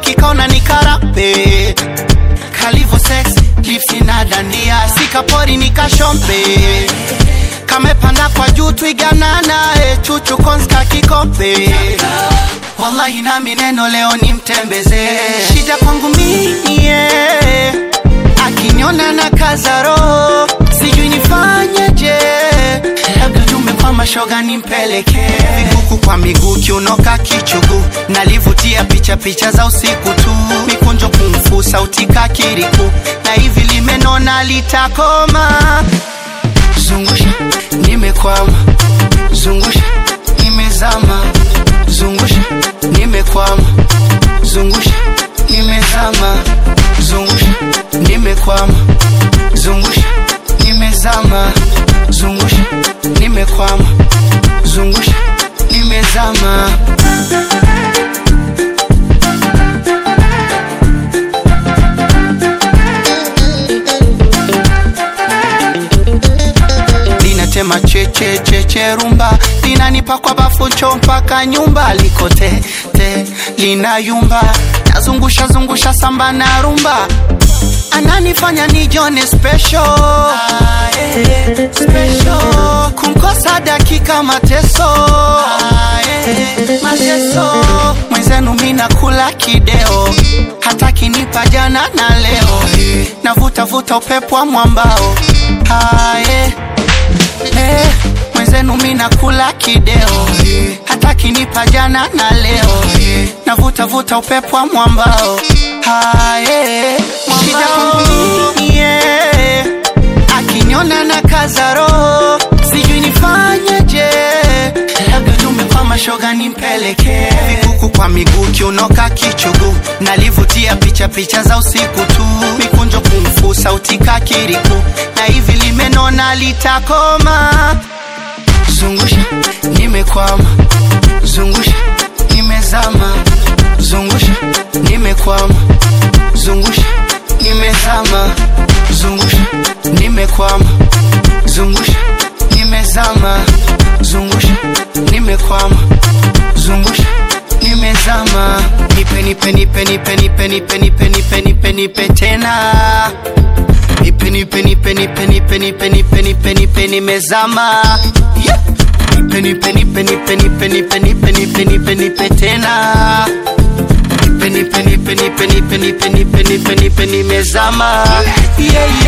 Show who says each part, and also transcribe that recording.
Speaker 1: nikikaona nikarape kalivo sex lips inadandia sikapori nikashompe kamepanda kwa juu twiganana e chuchu konska kikombe wallahi nami neno leo nimtembeze shida kwangu mie akiniona na kaza roho sijui nifanyeje labda tume kwa mashoga nimpeleke huku kwa miguu kiunoka kichugu nalivutia picha picha za usiku tu mikunjo kumfu sauti kakiriku na hivi limenona litakoma zungusha nimekwama zungusha nimezama zungusha nimekwama zungusha nimezama zungusha nimekwama zungusha nimezama zungusha nimekwama zungusha nimezama linatema cheche cheche rumba linanipa kwa bafu ncho mpaka nyumba likote te linayumba nazungusha zungusha samba na rumba ananifanya nijone special ah, eh, special kumkosa dakika mateso ah, eh, mateso mwenzenu mina kula kideo hata kinipa jana na leo navuta vuta upepo wa mwambao ah, eh, eh, mwenzenu mina kula kideo hata kinipa jana na leo navuta vuta upepo wa mwambao haye shida kwangu mie akiniona na kaza roho sijui nifanyeje labda tume kwa mashoga nimpeleke vikuku kwa miguu kiunoka kichugu nalivutia picha picha za usiku tu mikunjo kumfu sauti kakiriku na hivi limenona litakoma zungusha nimekwama zungusha nimezama zungusha nimekwama zungusha nimezama zungusha nimekwama zungusha nimezama zungusha nimekwama zungusha nimezama nipe nipe nipe nipe nipe nipe nipe nipe nipe nipe tena nipe nipe nipe nipe nipe nipe nipe nipe nipe nimezama yeah. nipe nipe nipe nipe nipe nipe nipe nipe nipe nipe tena nipe nipe nipe nipe nipe nipe nipe nipe nipe nimezama yeah,